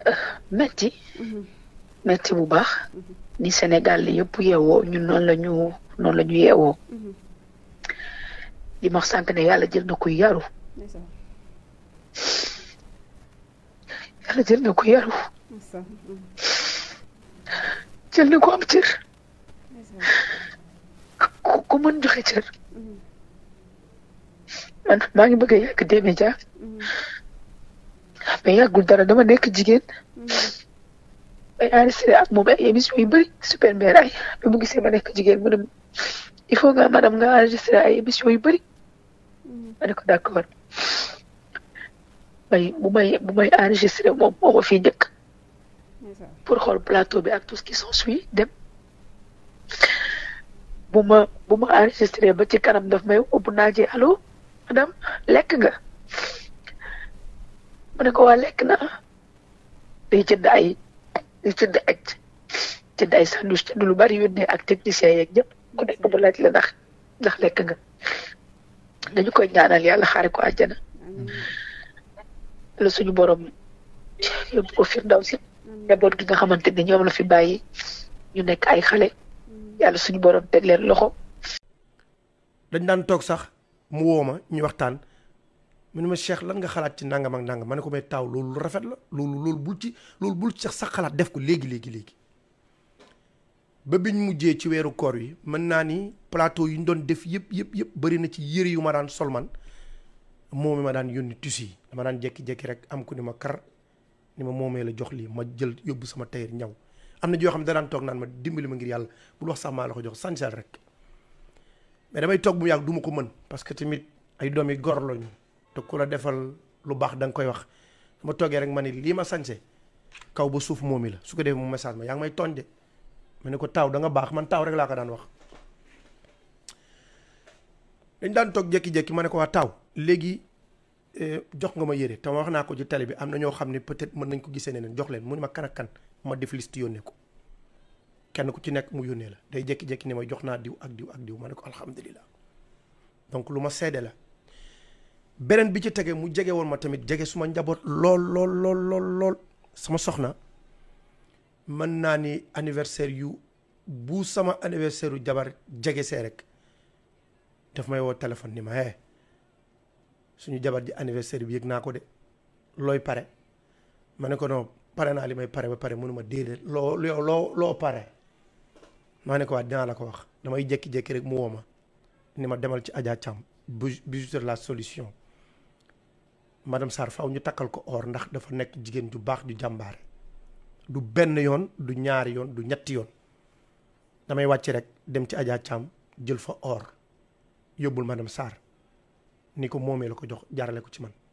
metti metti bu baax ni Sénégal li yëpp yeewoo ñun noonu la ñu noonu la ñu yeewoo li ma wax sànq ne yàlla jël na ko yaru yàlla jël na ko yaru jël na ko am cër ku ku mën joxe cër man maa ngi bëgg a yàgg des médias mais yàggul dara dama nekk jigéen ay enregistré ak moom ay émission yu bëri super mère ay bi mu gisee ma nekk jigéen mu ne il faut nga madame nga enregistré ay émission yu bëri ma ne ko d'accord may bu may bu may enregistré moom moo ma fii njëkk pour xool plateau bi ak tout ce qui s'ensuit dem bu ma bu ma enregistré ba ci kanam daf may woo bu naajee allo madame lekk nga ma ne ko waa lekk naa day jënd ay day jënd ay jënd ay sandwich jënd lu bari yónnee ak technicien yeeg ñëpp ku nekk mu laaj la ndax ndax lekk nga dañu koy ñaanal yàlla xaare ko àjjana la suñu borom yóbbu ko firdaw si njaboot gi nga xamante ne ñoom la fi bàyyi ñu nekk ay xale yàlla suñu borom teg leen loxo. dañ daan toog sax mu woo ma ñu waxtaan mu ne ma Cheikh lan nga xalaat ci nangam ak nangam ma ne ko may taaw loolu lu rafet la loolu loolu bul ci loolu bul ci sax xalaat def ko léegi léegi léegi ba biñ mujjee ci weeru koor yi mën naa ni plateau yi ñu doon def yëpp yëpp yëpp bëri na ci yëre yu ma daan sol man moom mi ma daan yónni tissu yi dama daan jékki-jékki rek am ku ni ma kar ni ma moomee la jox lii ma jël yóbbu sama tailleur ñaw am na joo xam ne da daan toog naan ma dimbali ma ngir yàlla bul wax sax maa la ko jox sansal rek mais damay toog bu mu yàgg du ma ko mën parce que tamit ay doom yi gor lañu te ku la defal lu baax da nga koy wax ma toogee rek ma ni lii ma sañse kaw ba suuf moomi la su ko defee mu message ma yaa ngi may tooñ de ma ne ko taaw da nga baax man taaw rek laa ko daan wax dañ daan toog jékki-jékki ma ne ko waa taaw léegi jox nga ma yére te ma wax naa ko ci télé bi am na ñoo xam ne peut-être mën nañ ko gisee neneen jox leen mu ne ma kan ak kan ma def liste yónnee ko kenn ku ci nekk mu yónnee la day jékki-jékki ni ma jox naa diw ak diw ak diw ma ne ko alhamdulilah donc lu ma seede la beneen bi ci tege mu jege woon ma tamit jege suma njaboot lool lool lool lool lool sama soxna mën naa ni anniversaire yu bu sama anniversaire yu jabar jege see rek daf may woo téléphone ni ma hee suñu jabar ji anniversaire bi yëg naa ko de looy pare ma ne ko non pare naa li may pare ba pare mënuma déedéet loo loo loo loo pare maa ne ko waa dinaa la ko wax damay jékki-jékki rek mu woo ma ni ma demal ci Adja Thiam bijouterie la solution madame Sarr faw ñu takkal ko or ndax dafa nekk jigéen ju baax ju jàmbaare du benn yoon du ñaari yoon du ñetti yoon damay wàcc rek dem ci Adja Thiam jël fa or yóbbul madame Sarr ni ko moomee la ko jox jaarale ko ci man